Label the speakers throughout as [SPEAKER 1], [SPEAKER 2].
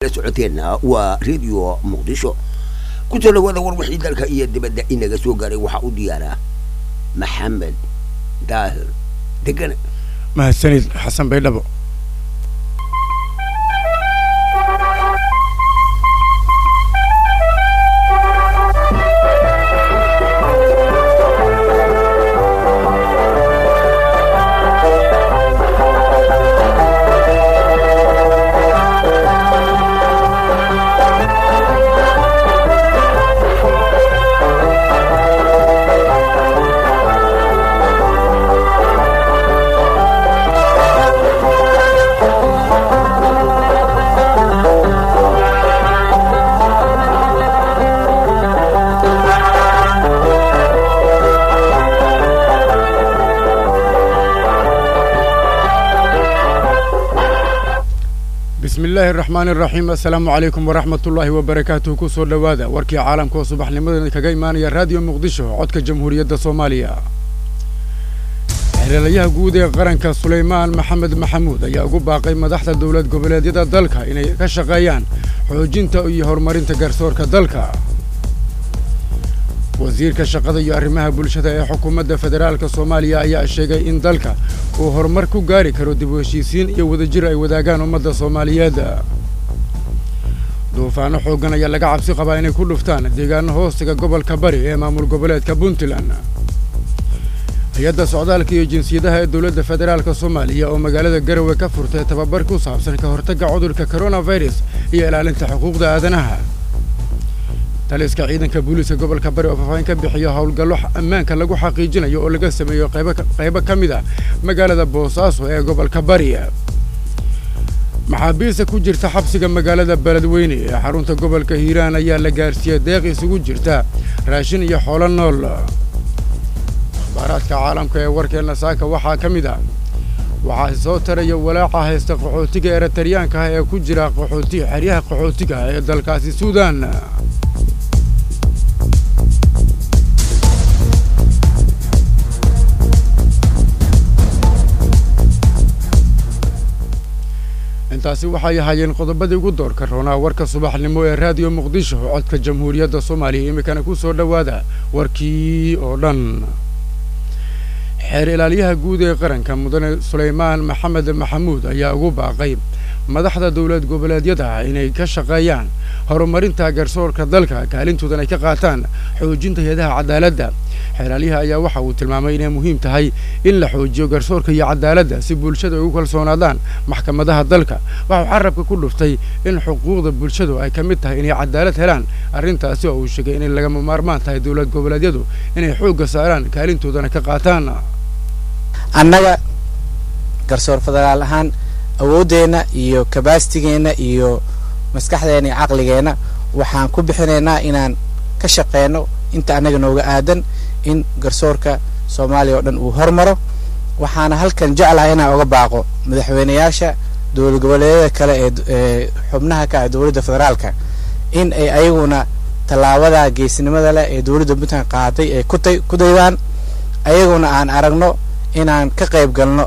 [SPEAKER 1] socoteenna waa radio muqdisho ku soo dhawaada war wixii dalka iyo dibadda inaga soo gaaray waxaa u diyaaraa maxamed daahir degane
[SPEAKER 2] mahadsanid xasan baydhabo bismi illaahi araxmaani araxiim assalaamu calaykum waraxmat ullaahi wabarakaatuhu ku soo dhowaada warkii caalamka oo subaxnimadan kaga imaanaya raadiyo muqdisho codka jamhuuriyadda soomaaliya xeelelayaha guud ee qaranka sulaymaan maxamed maxamuud ayaa ugu baaqay madaxda dowlad goboleedyada dalka inay ka shaqeeyaan xoojinta iyo horumarinta garsoorka dalka wasiirka shaqada iyo arrimaha bulshada ee xukuumadda federaalka soomaaliya ayaa sheegay in dalka uu horumar ku gaari karo dib u heshiisiin iyo wadajir ay wadaagaan ummadda soomaaliyeed duufaano xooggan ayaa laga cabsi qabaa inay ku dhuftaan deegaano hoostiga gobolka bari ee maamul goboleedka puntland hay-adda socdaalka iyo jinsiyadaha ee dowladda federaalka soomaaliya oo magaalada garowe ka furtay tababar ku saabsan ka hortagga cudurka coronavirus iyo ilaalinta xuquuqda aadanaha taliska ciidanka booliiska gobolka bari oo faahfaahin ka bixiya howlgallo ammaanka lagu xaqiijinayo oo laga sameeyo qaybo ka mid a magaalada boosaaso ee gobolka bari maxaabiista ku jirta xabsiga magaalada beledweyne ee xarunta gobolka hiiraan ayaa la gaarsiiyey deeq isugu jirta raashin iyo xoolo nool akhbaaraadka caalamka ee warkeenna saaka waxaa ka mid ah waxaa soo taraya walaaca haysta qaxootiga eritariyaanka ah ee ku jira qaxooti xeryaha qaxootiga ee dalkaasi suudan intaasi waxay ahaayeen qodobadii ugu doorka roonaa warka subaxnimo ee raadiyo muqdisho codka jamhuuriyadda soomaaliya iminkana ku soo dhowaada warkii oo dhan xeer ilaalyaha guud ee qaranka mudane sulaymaan maxamed maxamuud ayaa ugu baaqay madaxda dowlad goboleedyada inay ka shaqeeyaan horumarinta garsoorka dalka kaalintoodan ay ka qaataan xoojinta hay-adaha cadaaladda xeeraalyaha ayaa waxa uu tilmaamay inay muhiim tahay in la xoojiyo garsoorka iyo cadaaladda si bulshada ay ugu kalsoonaadaan maxkamadaha dalka waxau carabka ku dhuftay in xuquuqda bulshadu ay ka mid tahay inay cadaalad helaan arrintaasi oo uu sheegay inay lagama maarmaan tahay dowlad goboleedyadu inay xoogga saaraan kaalintoodana ka qaataan
[SPEAKER 3] annaga garsoor federaal ahaan awooddeenna iyo kabasitigeenna iyo maskaxdeenna iyo caqligeenna waxaan ku bixinaynaa inaan ka shaqeyno inta annaga nooga aadan in garsoorka soomaaliya oo dhan uu hormaro waxaana halkan jeclahay inaan oga baaqo madaxweyneyaasha dowlad goboleedyada kale ee xubnaha ka ah dowladda federaalka in ay ayaguna tallaabada geesnimada leh ee dowladda puntland qaaday ay kutay ku daydaan ayaguna aan aragno inaan ka qayb galno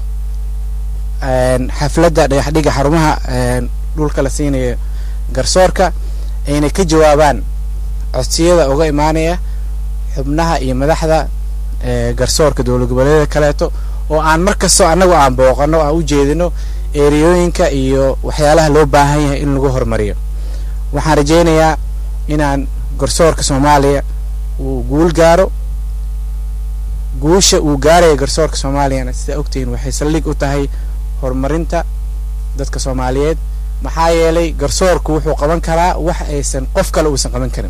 [SPEAKER 3] xafladda dhagaxdhiga xarumaha dhulka la siinayo garsoorka ayna ka jawaabaan codsiyada uga imaanaya xubnaha iyo madaxda garsoorka dowlad goboleedyada kaleeto oo aan mar kastoo annagu aan booqano aan u jeedino ereyooyinka iyo waxyaalaha loo baahan yahay in lagu horumariyo waxaan rajaynayaa inaan garsoorka soomaaliya uu guul gaaro guusha uu gaaraya garsoorka soomaaliyana sidaa ogtihiin waxay saldhig u tahay horumarinta dadka soomaaliyeed maxaa yeelay garsoorku wuxuu qaban karaa wax aysan qof kale uusan qaban karin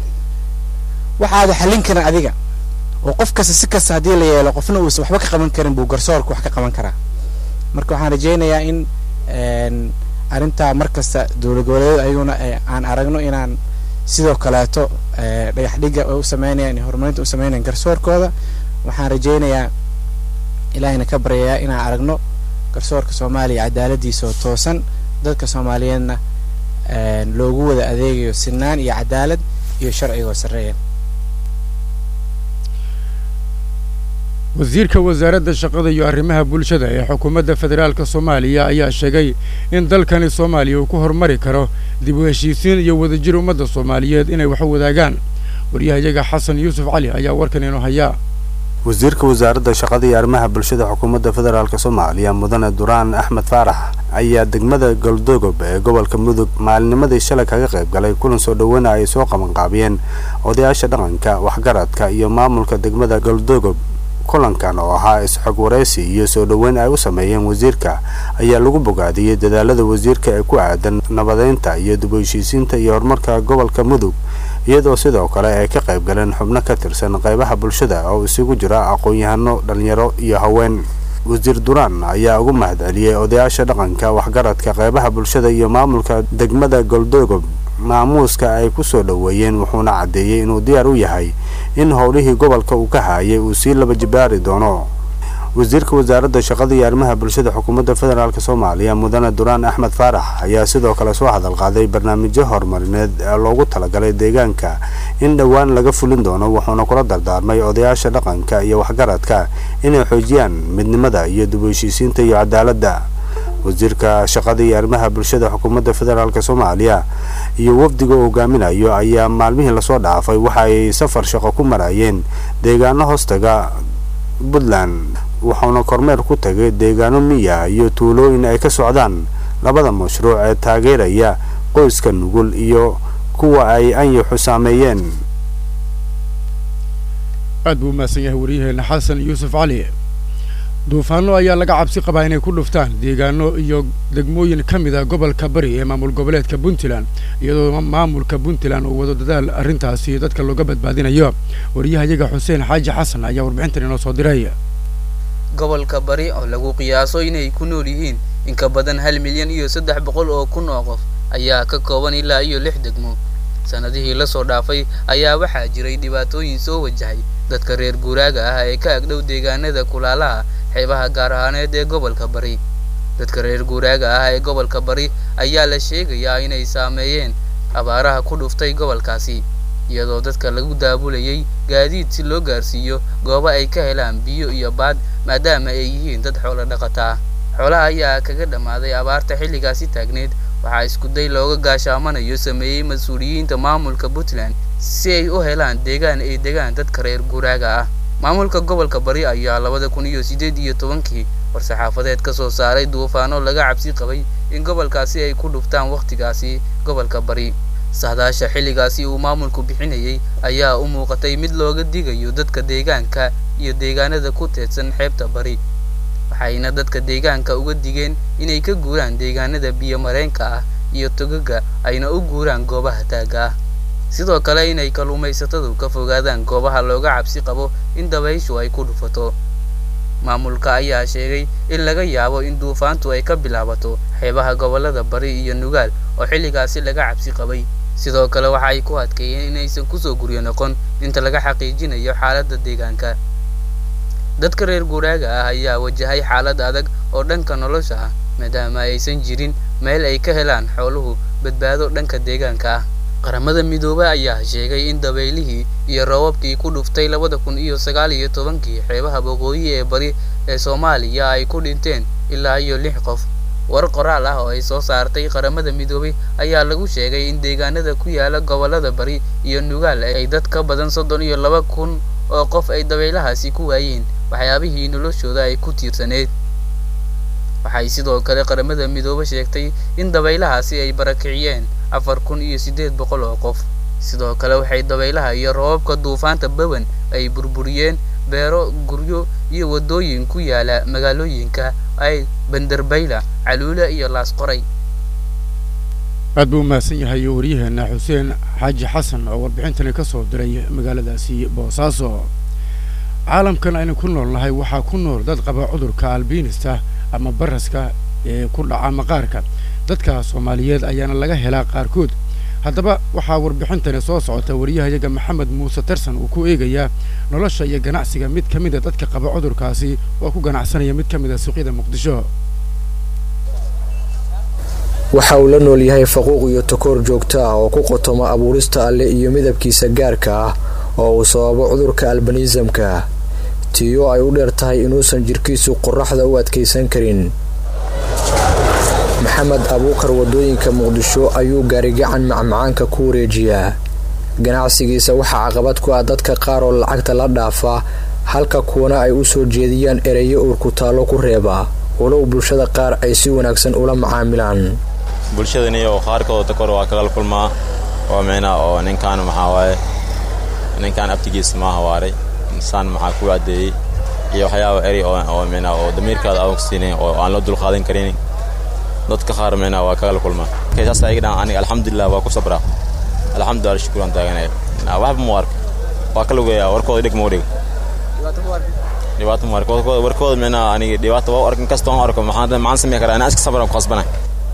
[SPEAKER 3] waxaada xallin karin adiga oo qof kasta si kasta haddii la yeelo qofna uusan waxba ka qaban karin buu garsoorku wax ka qaban karaa marka waxaan rajaynayaa in arrintaa mar kasta dowlad goboleedyada ayaguna aan aragno inaan sidoo kaleeto dhagax dhiga u sameynayaan iyo horumarinta u sameynayan garsoorkooda waxaan rajaynayaa ilaahayna ka baryayaa inaan aragno garsoorka soomaaliya cadaaladiisa oo toosan dadka soomaaliyeedna loogu wada adeegayo sinaan iyo cadaalad iyo sharciga oo sarreeya
[SPEAKER 2] wasiirka wasaaradda shaqada iyo arrimaha bulshada ee xukuumadda federaalka soomaaliya ayaa sheegay in dalkani soomaaliya uu ku horumari karo dib u heshiisiin iyo wadajir ummadda soomaaliyeed inay wax wadaagaan waryahayaga xasan yuusuf cali ayaa warkan inoo hayaa
[SPEAKER 4] wasiirka wasaaradda shaqada iyo arrimaha bulshada xukuumadda federaalk soomaaliya mudane duraan axmed faarax ayaa degmada galdogob ee gobolka mudug maalinimadii shalay kaga qayb galay kulan soo dhoweyna ay soo qabanqaabiyeen odayaasha dhaqanka waxgaradka iyo maamulka degmada galdogob kulankan oo ahaa is-xog waraysi iyo soo dhoweyn ay u sameeyeen wasiirka ayaa lagu bogaadiyey dadaalada wasiirka ee ku aadan nabadeynta iyo dib u heshiisiinta iyo horumarka gobolka mudug iyadoo sidoo kale ay ka qayb galeen xubno ka tirsan qaybaha bulshada oo isugu jira aqoon-yahano dhalinyaro iyo haween wasiir duraan ayaa ugu mahadceliyey odayaasha dhaqanka waxgaradka qaybaha bulshada iyo maamulka degmada goldogob maamuuska ay ku soo dhoweeyeen wuxuuna caddeeyey inuu diyaar u yahay in howlihii gobolka uu ka haayay uu sii laba jibaari doono wasiirka wasaaradda shaqada iyo arrimaha bulshada xukuumadda federaalk soomaaliya mudane duraan axmed faarax ayaa sidoo kale soo hadal qaaday barnaamijyo horumarineed ee loogu talagalay deegaanka in dhowaan laga fulin doono wuxuuna kula dardaarmay odayaasha dhaqanka iyo waxgaradka inay xoojiyaan midnimada iyo dib u heshiisiinta iyo cadaaladda wasiirka shaqada iyo arrimaha bulshada xukuumadda federaalk soomaaliya iyo wafdiga uu hogaaminayo ayaa maalmihii lasoo dhaafay waxa ay safar shaqo ku marayeen deegaano hoostaga puntland wuxuuna kormeer ku tagay deegaano miya iyo tuulooyin ay ka socdaan labada mashruuc ee taageeraya qoyska nugul iyo kuwa ay anyaxu saameeyeen
[SPEAKER 2] aad buu umahadsan yahay waryaheena xasan yuusuf cali duufaano ayaa laga cabsi qabaa inay ku dhuftaan deegaano iyo degmooyin ka mid a gobolka bari ee maamul goboleedka puntland iyadoo maamulka puntland uu wado dadaal arrintaasi dadka looga badbaadinayo waryahayaga xuseen xaaji xasan ayaa warbixintan inoo soo diray
[SPEAKER 5] gobolka bari oo lagu qiyaaso inay ku nool yihiin in ka badan hal milyan iyo saddex boqol oo kun oo qof ayaa ka kooban ilaa iyo lix degmo sanadihii lasoo dhaafay ayaa waxaa jiray dhibaatooyin soo wajahay dadka reer guuraaga ah ee ka agdhow deegaanada kulaalaha xeebaha gaar ahaaneed ee gobolka bari dadka reer guuraaga ah ee gobolka bari ayaa la sheegayaa inay saameeyeen abaaraha ku dhuftay gobolkaasi iyadoo dadka lagu daabulayay gaadiid si loo gaarsiiyo goobo ay ka helaan biyo iyo baad maadaama ay yihiin dad xoolo dhaqata ah xoolaha ayaa kaga dhammaaday abaarta xilligaasi taagneed waxaa iskuday looga gaashaamanayo sameeyey mas-uuliyiinta maamulka puntland si ay u helaan deegaan ay degaan dadka reer guuraaga ah maamulka gobolka bari ayaa labada kun iyo siddeed iyo tobankii war-saxaafadeed ka soo saaray duufaano laga cabsi qabay in gobolkaasi ay ku dhuftaan wakhtigaasi gobolka bari sahdaasha xilligaasi uu maamulku bixinayay ayaa u muuqatay mid looga digayo dadka deegaanka iyo deegaanada ku teedsan xeebta bari waxayna dadka deegaanka uga digeen inay ka guuraan deegaanada biyo-mareenka ah iyo togaga ayna u guuraan goobaha taagga ah sidoo kale inay kalluumaysatadu ka fogaadaan goobaha looga cabsi qabo in dabayshu ay ku dhufato maamulka ayaa sheegay in laga yaabo in duufaantu ay ka bilaabato xeebaha gobollada bari iyo nugaal oo xilligaasi laga cabsi qabay sidoo kale waxa ay ku adkeeyeen inaysan kusoo guryo noqon inta laga xaqiijinayo xaaladda deegaanka dadka reer guuraaga ah ayaa wajahay xaalad adag oo dhanka nolosha ah maadaama aysan jirin meel ay ka helaan xooluhu badbaado dhanka deegaanka ah qaramada midoobay ayaa sheegay in dabaylihii iyo roobabkii ku dhuftay labada kun iyo sagaal iyo tobankii xeebaha waqooyi ee bari ee soomaaliya ay ku dhinteen ilaa iyo lix qof war qoraal ah oo ay soo saartay qaramada midoobay ayaa lagu sheegay in deegaanada ku yaala gobollada bari iyo nugaal ay dad ka badan soddon iyo laba kun oo qof ay dabaylahaasi ku waayeen waxyaabihii noloshooda ay ku tiirsaneed waxay sidoo kale qaramada midoobe sheegtay in dabaylahaasi ay barakiciyeen afar kun iyo siddeed boqol oo qof sidoo kale waxay dabaylaha iyo roobabka duufaanta bawan ay burburiyeen beero guryo iyo waddooyin ku yaala magaalooyinka ay bandarbayla caluule iyo laasqoray
[SPEAKER 2] aad buu umahadsan yahay waryaheena xuseen xaaji xasan oo warbixintani ka soo diray magaaladaasi boosaaso caalamkan aynu ku nool nahay waxaa ku nool dad qaba cudurka albiinista ama baraska ee ku dhaca maqaarka dadka soomaaliyeed ayaana laga helaa qaarkood haddaba waxaa warbixintani soo socota waryahayaga maxamed muuse tarsan uu ku eegayaa nolosha iyo ganacsiga mid ka mid a dadka qaba cudurkaasi oo ku ganacsanaya mid ka mid a suuqyada muqdisho
[SPEAKER 6] waxa uu la nool yahay faquuq iyo takoor joogto ah oo ku qotoma abuurista alle iyo midabkiisa gaarka ah oo uu sababo cudurka albaniisamka tiyo ay u dheer tahay inuusan jirkiisu qoraxda u adkaysan karin maxamed abuukar wadooyinka muqdisho ayuu gaarigacan macmacaanka ku wareejiyaa ganacsigiisa waxaa caqabad ku ah dadka qaar oo lacagta la dhaafa halka kuwana ay u soo jeediyaan ereyo uurkutaallo ku reeba walow bulshada qaar ay si wanaagsan ula macaamilaan
[SPEAKER 7] bulshadaniyo qaarkooda takor waa kagala kulmaa oo micnaa oo ninkaan maxaa waaye ninkaan abtigiisa maaha waaray insaan maxaa ku caddeeyey iyo waxyaaba eri oo micnaa oo damiirkaada aan ogsiinayn oo aan loo dulqaadan karin dadka qaar micnaa waa kagala kulmaa saas ayaga dhan aniga alxamdulilah waa ku sabraa alxamdulilah shukuran taaganaya waxba mu arka waa ka lugeeyaa warkooda dhig mau dhig dhibaato mu arka warkooda micnaa aniga dhibaato waa u arkin kastoo aan arko maxaan maxaan samey karaa inaan iska sabran ku khasbanay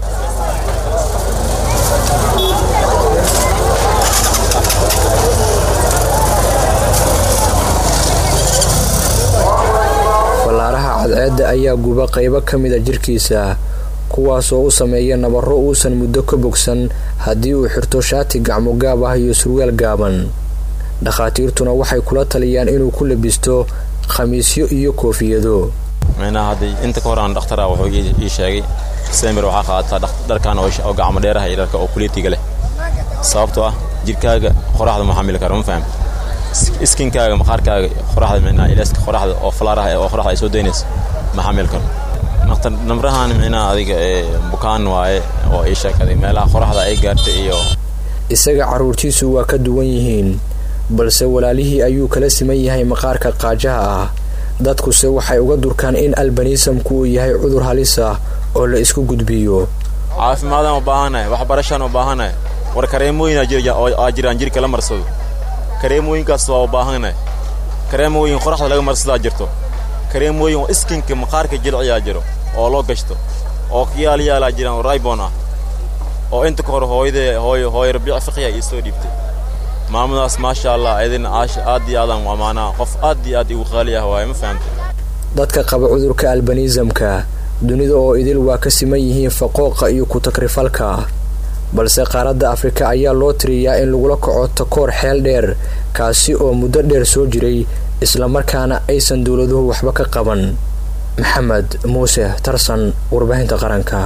[SPEAKER 6] fallaaraha cadceedda ayaa guba qaybo ka mida jirkiisa kuwaasoo u sameeya nabarro uusan muddo ka bogsan haddii uu xirto shaati gacmo gaab ah iyo surwaal gaaban dhakhaatiirtuna waxay kula taliyaan inuu ku labisto khamiisyo iyo koofiyado
[SPEAKER 7] micnaha haddii inta ka hor aan dhakhtara wuxuu ii sheegay semir waxaa qaadataa dharkan oo gacmo dheeraha iyo dharka oo kuliitiga leh sababtoo ah jirkaaga qoraxda ma xamili kara ma faham iskinkaaga maqaarkaaga qoraxda micnaha ilaaska qoraxda oo falaaraha oo qoraxda ay soo daynayso ma xamili karo naqtar namrahan micnaha adiga ee bukaan waaye oo ii sheekaday meelaha qoraxda ay gaartay iyo
[SPEAKER 6] isaga carruurtiisu waa ka duwan yihiin balse walaalihii ayuu kala siman yahay maqaarka qaajaha ah dadkuse waxay uga durkaan in albaniisamku uu yahay cudur halis ah oo la isku gudbiyo
[SPEAKER 7] caafimaadaan u baahanahay waxbarashaan u baahanahay war kareemooyin aa jiraan jirka la marsado kareemooyinkaas waa u baahanahay kareemooyin qoraxda laga marsadaa jirto kareemooyin oo iskinka maqaarka jilciyaa jiro oo loo gashto oo kiyaal yaalaa jiraan oo raybon ah oo inta ka hor hooyadee hooy hooy rabiic fiqiya ii soo dhiibtay maamadaas maasha allah idina aad iyo aadaan waa maanaa qof aad iyo aad igu qaali ah waaye ma fahamtay
[SPEAKER 6] dadka qaba cudurka albaniisamka dunida oo idil waa ka siman yihiin faqooqa iyo ku-takrifalka balse qaaradda afrika ayaa loo tiriyaa in lagula kaco takoor xeel dheer kaasi oo muddo dheer soo jiray islamarkaana aysan dowladuhu waxba ka qaban maxamed muuse tarsan warbaahinta qaranka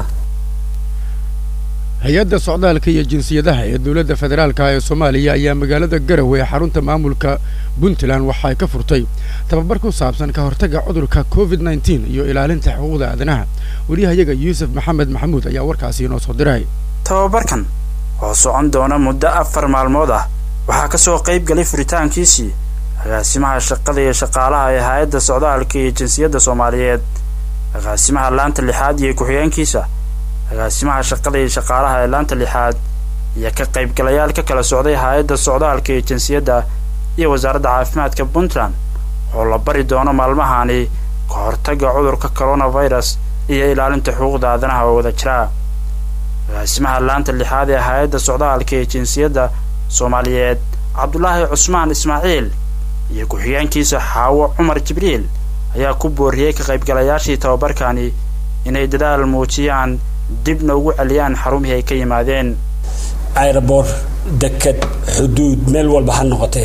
[SPEAKER 2] hay-adda socdaalka iyo jinsiyadaha ee dowladda federaalka ee soomaaliya ayaa magaalada garowe ee xarunta maamulka puntland waxay ka furtay tababar ku saabsan ka hortagga cudurka covid nneteen iyo ilaalinta xuquuqda aadanaha wariyahayaga yuusuf maxamed maxamuud ayaa warkaasi inoo soo diray
[SPEAKER 8] tababarkan oo socon doona muddo afar maalmood ah waxaa ka soo qayb galay furitaankiisii agaasimaha shaqada iyo shaqaalaha ee hay-adda socdaalka iyo jinsiyadda soomaaliyeed agaasimaha laanta lixaad iyo ku-xigeenkiisa agaasimaha shaqada iyo shaqaalaha ee laanta lixaad iyo ka qaybgalayaal ka kala socday hay-adda socdaalka iyo jinsiyadda iyo wasaaradda caafimaadka puntland oo la bari doono maalmahani ka hortagga cudurka coronavirus iyo ilaalinta xuquuqda aadanaha oo wada jira agaasimaha laanta lixaad ee hay-adda socdaalka iyo jinsiyadda soomaaliyeed cabdulaahi cusmaan ismaaciil iyo ku-xigeenkiisa xaawo cumar jibriil ayaa ku booriyey ka qaybgalayaashii tababarkani inay dadaal muujiyaan dibna ugu celiyaan xarumihii ay ka yimaadeen
[SPEAKER 9] ayrabor deked xuduud meel walba ha noqotee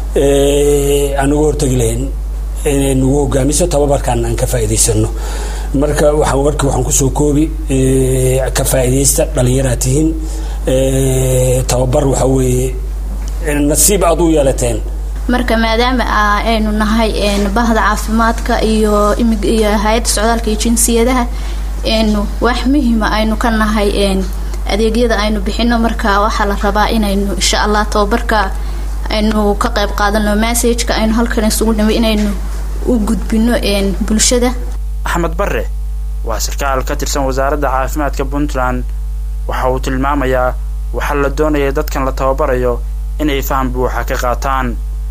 [SPEAKER 9] aan uga hortegi lahayn inay nagu hogaamiso tababarkan aan ka faa'iidaysano marka waxaan warka waxaan kusoo koobi ka faa'iidaysta dhallinyaraad tihiin tababar waxa weeye nasiib aad u yeelateen
[SPEAKER 10] marka maadaama aynu nahay bahda caafimaadka iyo iyo hay-adda socdaalka iyo jinsiyadaha wax muhiima aynu ka nahay adeegyada aynu bixino marka waxaa la rabaa inaynu insha allah tababarka aynu ka qayb qaadano messageka aynu halkan isugu dhimay inaynu u gudbino bulshada
[SPEAKER 8] axmed barre waa sarkaal ka tirsan wasaaradda caafimaadka puntland waxa uu tilmaamayaa waxaa la doonaya dadkan la tababarayo inay faham buuxa ka qaataan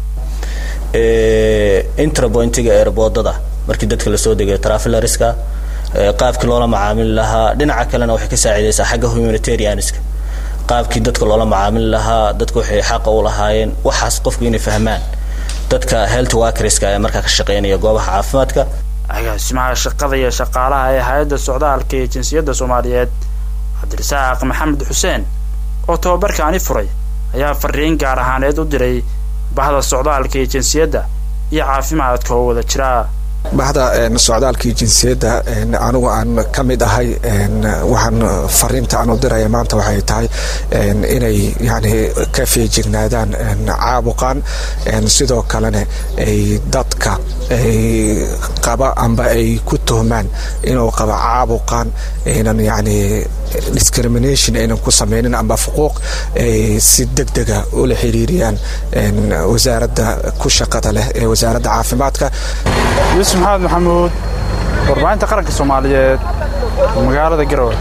[SPEAKER 11] intrapointiga eerboodada markii dadka lasoo degayo travelariska qaabkii loola macaamili lahaa dhinaca kalena waxay ka saacidaysaa xagga humanitarianska qaabkii dadka loola macaamili lahaa dadka waxay xaqa u lahaayeen waxaas qofku inay fahmaan dadka health workerska ee markaa ka shaqeynaya goobaha caafimaadka
[SPEAKER 8] agaasimaha shaqada iyo shaqaalaha ee hay-adda socdaalka iyo jinsiyadda soomaaliyeed cabdirasaaq maxamed xuseen oo tababarkaani furay ayaa fariin gaar ahaaneed u diray bahda socdaalka iyo jinsiyadda iyo caafimaadka oo wada jira
[SPEAKER 12] baxda socdaalkii jinsiyadda anigu aan ka mid ahay waxaan fariinta aan u diraya maanta waxay tahay inay yani ka feejignaadaan caabuqan sidoo kalena ay dadka qaba amba ay ku tuhmaan inuu qaba caabuqan aynan yani discrimination aynan ku samaynin amba fuquuq ay si degdega ula xiriiriyaan wasaaradda ku shaqada leh ee wasaaradda caafimaadka
[SPEAKER 8] yuusuf maxamed maxamuud warbaahinta qaranka soomaaliyeed magaalada garowe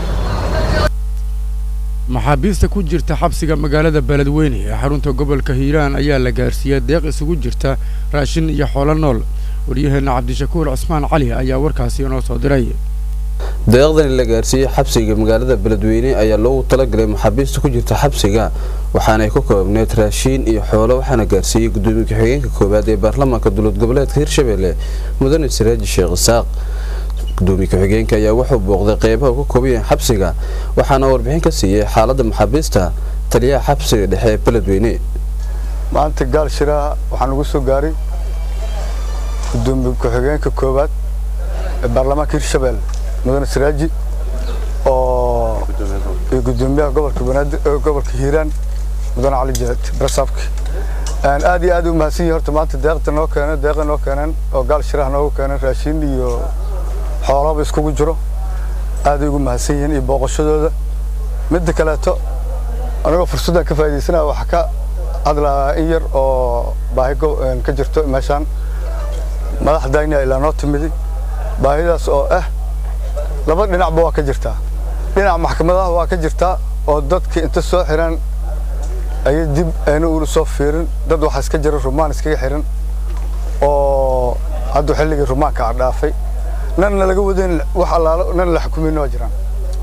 [SPEAKER 2] maxaabiista ku jirta xabsiga magaalada beledweyne ee xarunta gobolka hiiraan ayaa la gaarsiiyey deeq isugu jirta raashin iyo xoolo nool waryaheena cabdishakuur cismaan cali ayaa warkaasi inoo soo diray
[SPEAKER 13] deeqdani la gaarsiiyey xabsiga magaalada beledweyne ayaa loogu talagalay maxaabiista ku jirta xabsiga waxaanay ku koobneyd raashiin iyo xoolo waxaana gaarsiiyey gudoomiye ku-xigeenka koowaad ee baarlamaanka dowlad goboleedka hirshabelle mudane siraaji sheekh isaaq gudoomiye ku-xigeenka ayaa wuxuu booqday qeybaha ku kooban yahay xabsiga waxaana warbixin ka siiyey xaaladda maxaabiista taliyaha xabsiga dhexe ee beledweyne
[SPEAKER 14] maanta gaal shiraha waxaa nagu soo gaaray gudoomiye ku-xigeenka koowaad ee baarlamaanka hirshabelle mudane siraaji oo iyo gudoomiyaha gobolka banaadir gobolka hiiraan mudane cali jeed barsaabki aad iyo aad u mahadsan yihin horta maanta deeqda noo keeneen deeqa noo keeneen oo gaal shiraha noogu keeneen raashin iyo xoolaba iskugu jiro aaday ugu mahadsan yihiin iyo booqashadooda midda kaleeto anigoo fursaddan ka faa'iidaysanaya waxaa ka hadlaa in yar oo baahi ka jirto meeshaan madaxdayna ilaa noo timidi baahidaas oo ah laba dhinacba waa ka jirtaa dhinac maxkamadaha waa ka jirtaa oo dadka inta soo xiran ayay dib ayna uuna soo fiirin dad waxaa iska jira rumaan iskaga xiran oo hadda xilligii rumaanka a dhaafay nanna laga wadayn wax allaalo nan la xukumin waa jiraan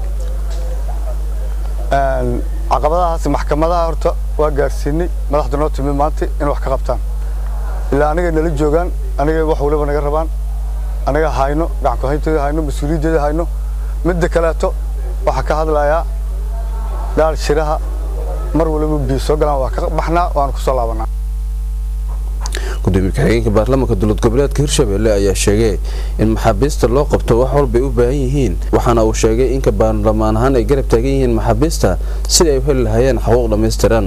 [SPEAKER 14] caqabadahaas maxkamadaha horta waa gaarsiinay madaxda noo timi maanta in wax ka qabtaan ilaa aniga nala joogaan aniga wax waliba naga rabaan anaga hayno gacanku hayntooda hayno mas-uuliyaddeeda hayno midda kaleeto waxaa ka hadlayaa dhaal shiraha mar waliba biyo soo galaan waa ka baxnaa waanu ku soo laabanaa
[SPEAKER 13] gudoomiye ku-xigeenka baarlamaanka dowlad goboleedka hirshabelle ayaa sheegay in maxaabiista loo qabto wax walbay u baahan yihiin waxaana uu sheegay inka baarlamaan ahaan ay garab taagan yihiin maxaabiista sidai ay u heli lahaayeen xuquuq dhammaystiran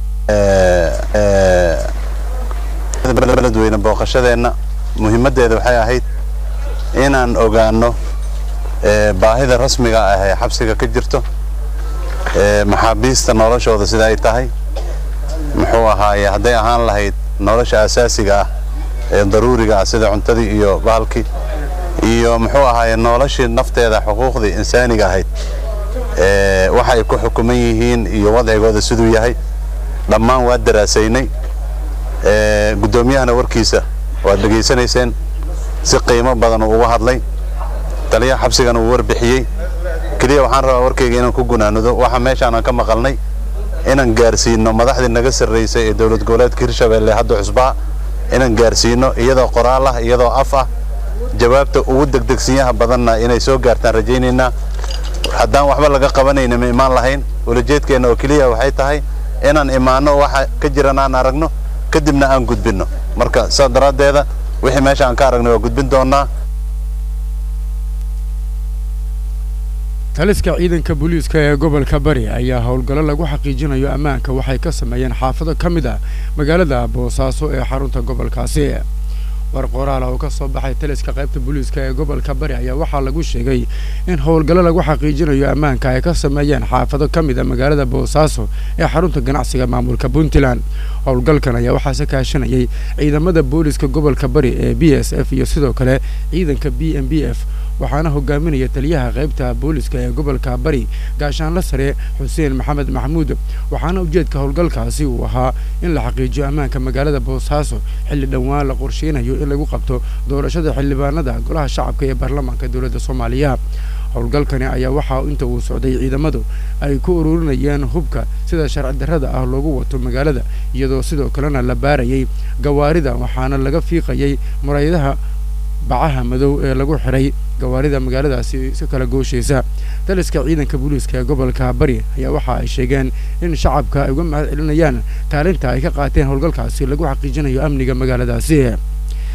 [SPEAKER 15] beledweyne booqashadeenna muhiimaddeeda waxay ahayd inaan ogaano baahida rasmiga ah ee xabsiga ka jirto maxaabiista noloshooda sida ay tahay muxuu ahaaye hadday ahaan lahayd nolosha asaasiga ah ee daruuriga ah sida cuntadii iyo bahalkii iyo muxuu ahaaye noloshii nafteeda xuquuqdii insaaniga ahayd waxa ay ku xukuman yihiin iyo wadcigooda siduu yahay dhammaan waa daraasaynay guddoomiyahana warkiisa waad dhegaysanayseen si qiimo badan uu uga hadlay taliyaha xabsigana uu warbixiyey keliya waxaan rabaa warkayga inaan ku gunaanudo waxa meeshaan aan ka maqalnay inaan gaarsiino madaxdii naga sarraysay ee dowlad goboleedka hirshabelle hadda cusbaa inaan gaarsiino iyadoo qoraal ah iyadoo af ah jawaabta ugu degdegsiyaha badanna inay soo gaartaan rajaynaynaa haddaan waxba laga qabanayna ma imaan lahayn ulajeedkeenna oo keliya waxay tahay inaan imaanno waxa ka jiran aan aragno kadibna aan gudbinno marka saas daraaddeeda wixii meesha aan ka aragnay waa gudbin doonnaa
[SPEAKER 2] taliska ciidanka booliiska ee gobolka bari ayaa howlgallo lagu xaqiijinayo ammaanka waxay ka sameeyeen xaafado ka mid ah magaalada boosaaso ee xarunta gobolkaasi war qoraal oo ka soo baxay taliska qaybta booliiska ee gobolka bari ayaa waxaa lagu sheegay in howlgallo lagu xaqiijinayo ammaanka ay ka sameeyeen xaafado ka mid a magaalada boosaaso ee xarunta ganacsiga maamulka puntland howlgalkan ayaa waxaase kaashanayay ciidamada booliiska gobolka bari ee b s f iyo sidoo kale ciidanka b m b f waxaana hogaaminaya taliyaha qaybta booliska ee gobolka bari gaashaanla sare xuseen maxamed maxamuud waxaana ujeedka howlgalkaasi uu ahaa in la xaqiijiyo ammaanka magaalada boosaaso xilli dhowaan la qorsheynayo in lagu qabto doorashada xildhibaanada golaha shacabka ee baarlamaanka dowladda soomaaliya howlgalkani ayaa waxaa inta uu socday ciidamadu ay ku ururinayeen hubka sida sharci darrada ah loogu wato magaalada iyadoo sidoo kalena la baarayay gawaarida waxaana laga fiiqayay murayadaha bacaha madow ee lagu xiray gawaarida magaaladaasi si kala gooshaysa taliska ciidanka booliiska ee gobolka bari ayaa waxa ay sheegeen in shacabka ay uga mahad celinayaan kaalinta ay ka qaateen howlgalkaasi lagu xaqiijinayo amniga magaaladaasi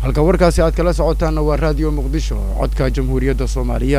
[SPEAKER 2] halka warkaasi aad kala socotaanna waa raadiyo muqdisho codka jamhuuriyadda soomaaliya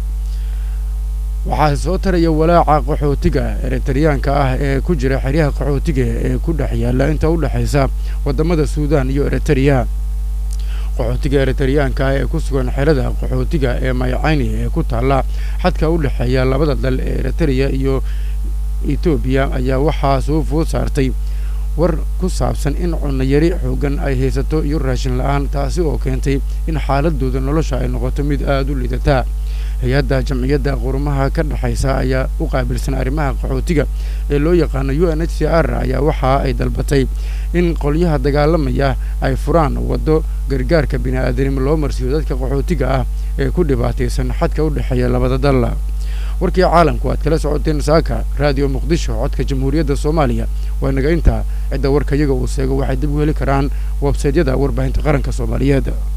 [SPEAKER 2] waxaa soo taraya walaaca qaxootiga eritariyaanka ah ee ku jira xeryaha qaxootiga ee ku dhex yaalla inta u dhexaysa waddamada suudaan iyo eritariya qaxootiga eritariyaanka ah ee ku sugan xerada qaxootiga ee maycayni ee ku taalla xadka u dhexeeya labada dal ee eritariya iyo etoobiya ayaa waxaa soo food saartay war ku saabsan in cunayari xoogan ay haysato iyo raashin la-aan taasi oo keentay in xaaladooda nolosha ay noqoto mid aada u liidataa hay-adda jamciyadda qurumaha ka dhexaysa ayaa u qaabilsan arrimaha qaxootiga ee loo yaqaano u n h c r ayaa waxa ay dalbatay in qolyaha dagaalamaya ay furaan waddo gargaarka bini-aadanimo loo marsiiyo dadka qaxootiga ah ee ku dhibaataysan xadka u dhexeeya labada dal warkii caalamku aad kala socoteen saaka raadiyo muqdisho codka jamhuuriyadda soomaaliya waa naga intaa cidda warka iyaga uu seego waxay dib u heli karaan websaydyada warbaahinta qaranka soomaaliyeed